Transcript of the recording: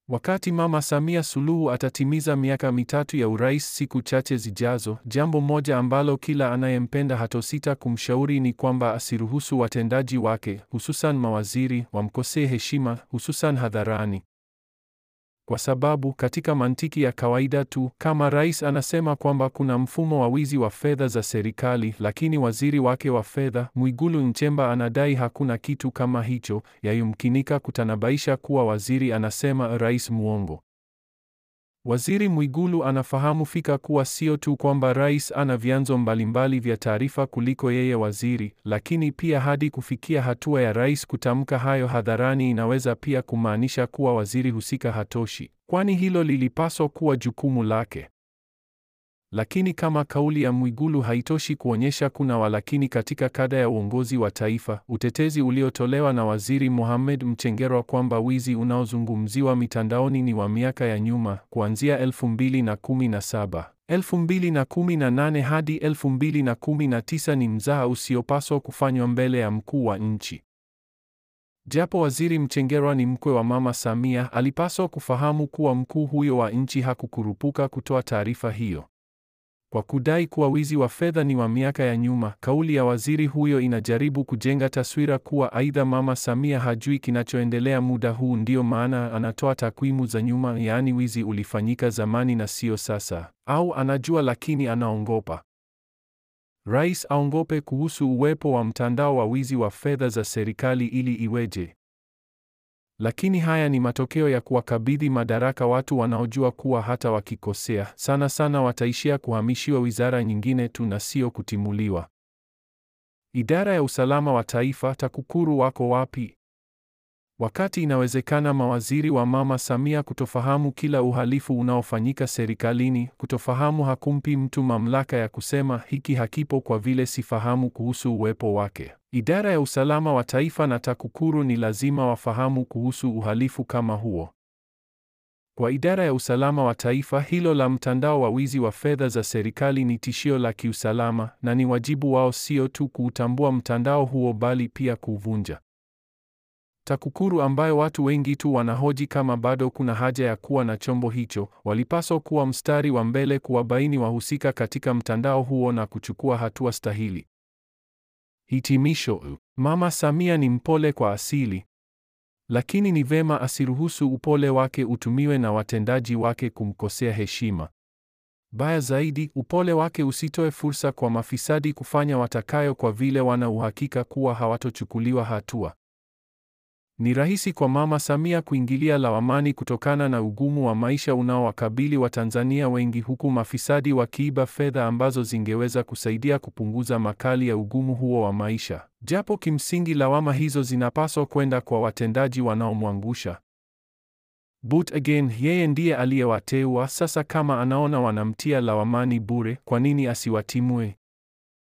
Wakati Mama Samia Suluhu atatimiza miaka mitatu ya urais siku chache zijazo, jambo moja ambalo kila anayempenda hatosita kumshauri ni kwamba asiruhusu watendaji wake, hususan mawaziri, wamkosee heshima, hususan hadharani. Kwa sababu katika mantiki ya kawaida tu, kama rais anasema kwamba kuna mfumo wa wizi wa fedha za serikali, lakini waziri wake wa fedha Mwigulu Nchemba anadai hakuna kitu kama hicho, yayumkinika kutanabaisha kuwa waziri anasema rais muongo. Waziri Mwigulu anafahamu fika kuwa sio tu kwamba rais ana vyanzo mbalimbali vya taarifa kuliko yeye waziri, lakini pia hadi kufikia hatua ya rais kutamka hayo hadharani inaweza pia kumaanisha kuwa waziri husika hatoshi, kwani hilo lilipaswa kuwa jukumu lake. Lakini kama kauli ya Mwigulu haitoshi kuonyesha kuna walakini katika kada ya uongozi wa taifa, utetezi uliotolewa na Waziri Mohamed Mchengerwa kwamba wizi unaozungumziwa mitandaoni ni wa miaka ya nyuma, kuanzia 2017, 2018 hadi 2019 ni mzaha usiopaswa kufanywa mbele ya mkuu wa nchi. Japo Waziri Mchengerwa ni mkwe wa Mama Samia, alipaswa kufahamu kuwa mkuu huyo wa nchi hakukurupuka kutoa taarifa hiyo. Kwa kudai kuwa wizi wa fedha ni wa miaka ya nyuma, kauli ya waziri huyo inajaribu kujenga taswira kuwa aidha Mama Samia hajui kinachoendelea muda huu, ndiyo maana anatoa takwimu za nyuma, yaani wizi ulifanyika zamani na sio sasa, au anajua lakini anaongopa. Rais aongope kuhusu uwepo wa mtandao wa wizi wa fedha za serikali ili iweje? Lakini haya ni matokeo ya kuwakabidhi madaraka watu wanaojua kuwa hata wakikosea sana sana wataishia kuhamishiwa wizara nyingine tu na sio kutimuliwa. Idara ya usalama wa taifa, TAKUKURU wako wapi? Wakati inawezekana mawaziri wa Mama Samia kutofahamu kila uhalifu unaofanyika serikalini, kutofahamu hakumpi mtu mamlaka ya kusema hiki hakipo kwa vile sifahamu kuhusu uwepo wake. Idara ya usalama wa taifa na TAKUKURU ni lazima wafahamu kuhusu uhalifu kama huo. Kwa idara ya usalama wa taifa, hilo la mtandao wa wizi wa fedha za serikali ni tishio la kiusalama na ni wajibu wao sio tu kuutambua mtandao huo bali pia kuuvunja. TAKUKURU ambayo watu wengi tu wanahoji kama bado kuna haja ya kuwa na chombo hicho, walipaswa kuwa mstari wa mbele kuwabaini wahusika katika mtandao huo na kuchukua hatua stahili. Hitimisho: Mama Samia ni mpole kwa asili, lakini ni vema asiruhusu upole wake utumiwe na watendaji wake kumkosea heshima. Baya zaidi, upole wake usitoe fursa kwa mafisadi kufanya watakayo kwa vile wana uhakika kuwa hawatochukuliwa hatua. Ni rahisi kwa Mama Samia kuingilia lawamani kutokana na ugumu wa maisha unaowakabili Watanzania wengi huku mafisadi wakiiba fedha ambazo zingeweza kusaidia kupunguza makali ya ugumu huo wa maisha. Japo kimsingi lawama hizo zinapaswa kwenda kwa watendaji wanaomwangusha. But again, yeye ndiye aliyewateua. Sasa kama anaona wanamtia lawamani bure, kwa nini asiwatimue?